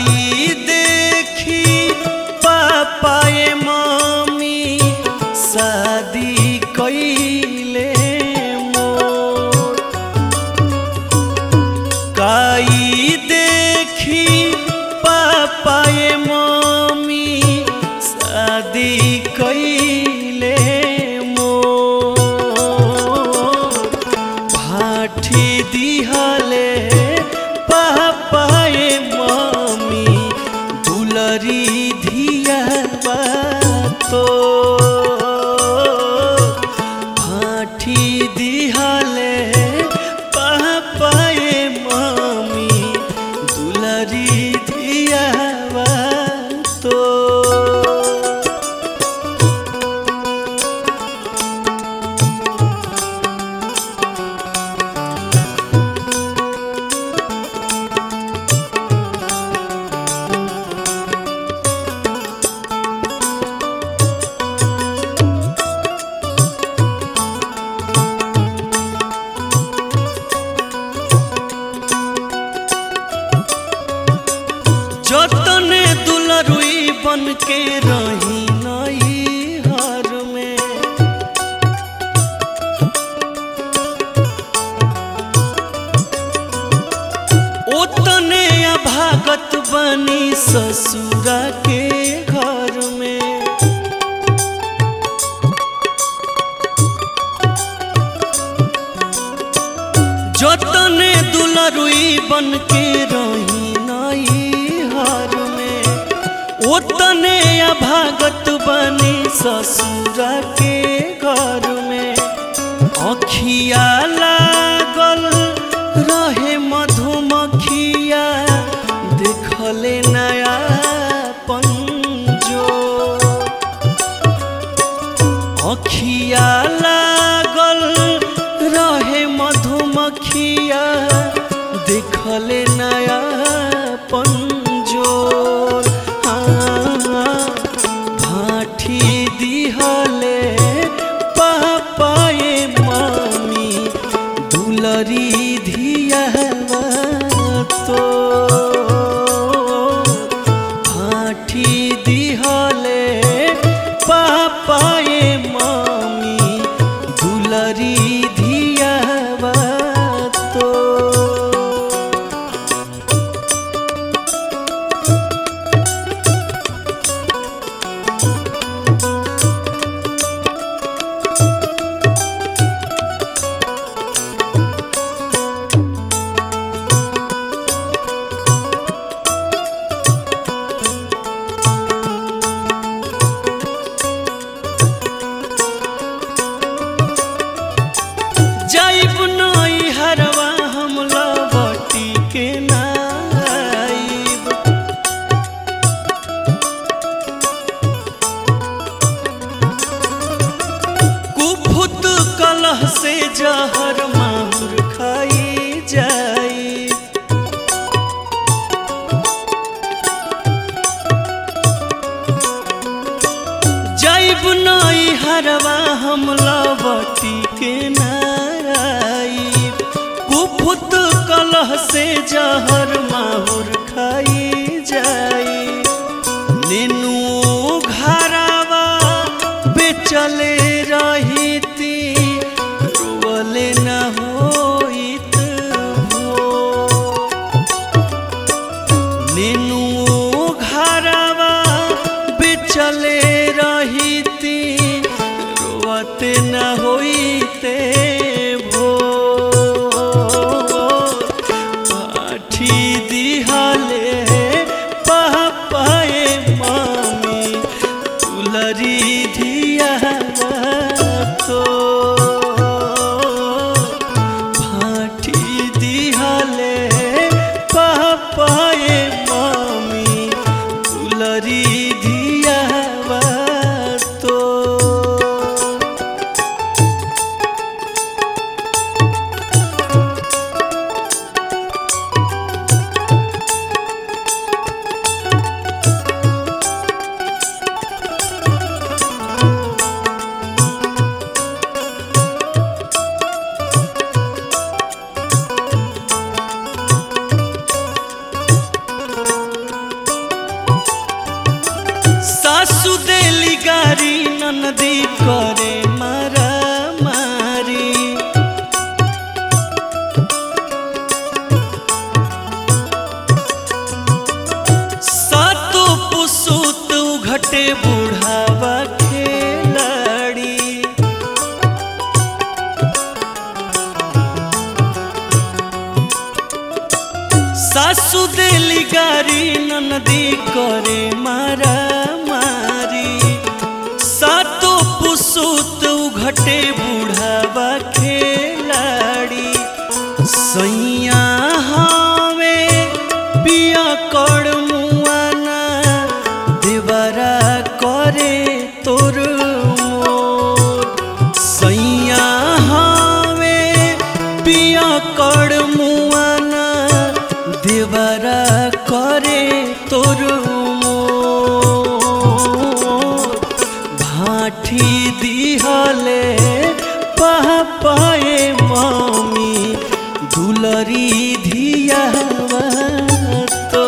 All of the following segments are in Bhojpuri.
काई देखी पापाए मम्मी शादी कैले मोर काई देखी पापाए मम्मी शादी कैले मोर भाठी दिहले पापाए मम्मी दुलरी धिया तो भाठी दिहले पापाए मम्मी दुलरी धिया तो जतने दुलरुई बन के रही नई हर में ओतने अभागत बनी ससुरा के घर में जतने दुलरुई बन के रही नई हार में ओतने अभागत बनी ससुरा के घर में अखिया लागल रहे मधुमखिया देखले नया पंजो अखिया लागल रहे मधुमखिया देखले नया पंजोर हाँ, भाठी दिहले पापाए मामी दुलरी धिया तो भाठी दिहले पापाए मामी दुलरी धिया तो जाइब नई हरवा हम लवटी के नाइब कुफुत कलह से जहर माहुर खाई जाई जाइब नई हरवा हम लवटी के नाई कुफुत कलह से जहर माहुर खाई जाई नेनु घरवा बेचले रहीती रोवले न होइत भोर। नेनु घरवा बेचले रहीती रोवते न होइते भोर पाठी दिहले पापाए मामी तुलरी धिया तो फाठी दिहले पापाए मामी घटे बुढ़ावा खेलाड़ी सासु देली गारी ननदी करे मारा मारी सातो पुसुत घटे बुढ़ावा खेलाड़ी सैया हवे पिया कर मुआना देवरा करे तोर मोर सैया हवे पिया कर मुआना देवरा करे तोर मोर भाठी दिहले पाए मामी दुलरी धियावा तो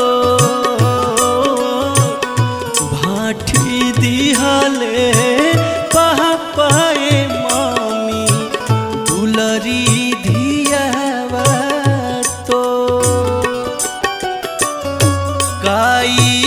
भाठी दिहले पाए मामी दुलरी धियावा तो काई